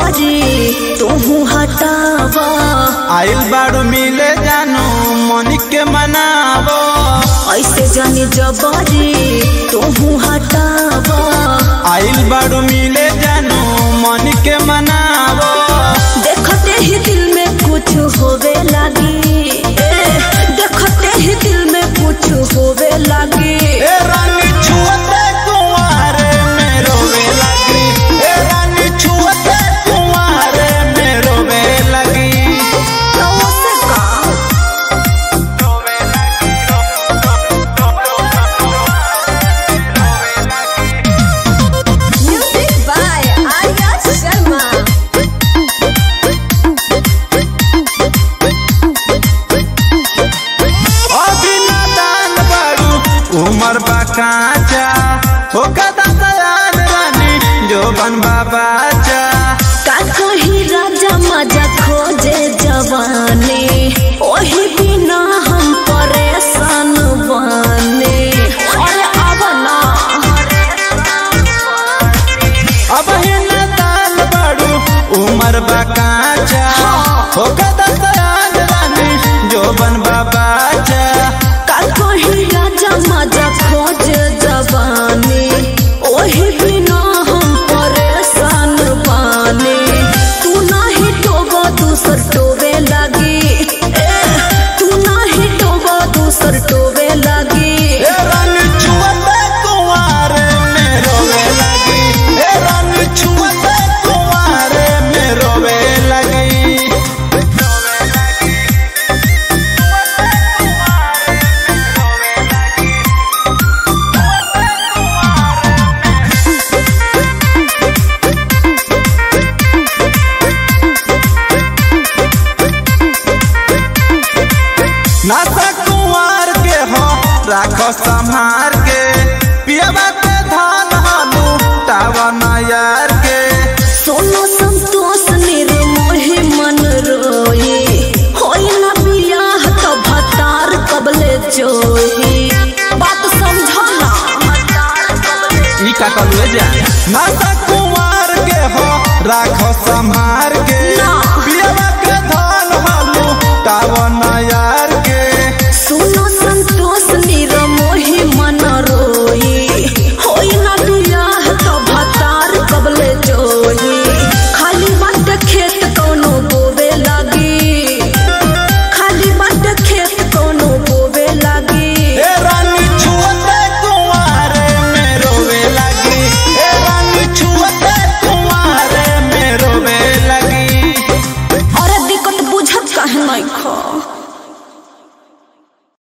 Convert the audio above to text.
जबरी तू हटावा आइल बाड़ू मिले जानू मन के मनावो ऐसे जानी जबरी तू हटावा आइल बाड़ू मिले जानू मन के मनावो देखते ही दिल में कुछ होवे लगी ए, देखते ही दिल में कुछ होवे लगी ए रानी छुअते कुंवारे में रोवे लगी ए रानी छुअते कुंवारे में रोवे लगी तो से का म्यूजिक बाय आर्या शर्मा अभी नादान बाड़ू उमर बा काचा हो कदा सयान रानी जो बन बाबाचा का कही राजा मजा खोजे जवानी ओही बिना हम परेशान बने अरे अब ना अब ही नादान बाड़ू उमर बा काचा हो कदा सयान रानी जो बन बाबाचा का कही राजा मजा खोजे जवानी ओही बिना हम परेशान बने तू नाही टोबो दूसर टोबे लगी ए, तू नाही टोबो दूसर टोबे लगी ए रानी छुअते कुंवारे में रोवे लगी ए रानी छुअते कुंवारे में रोवे लगी नासा कुंवार के हो राखो संहार के पियबा के धान हालू टावा नायार के सोनो संतोष निर्मोही मन रोई होई ना बियाह तो भतार कबले जोही बात समझो ना ई का कहलू जा नासा कुंवार के हो राखो संहार के ना। पियबा के धान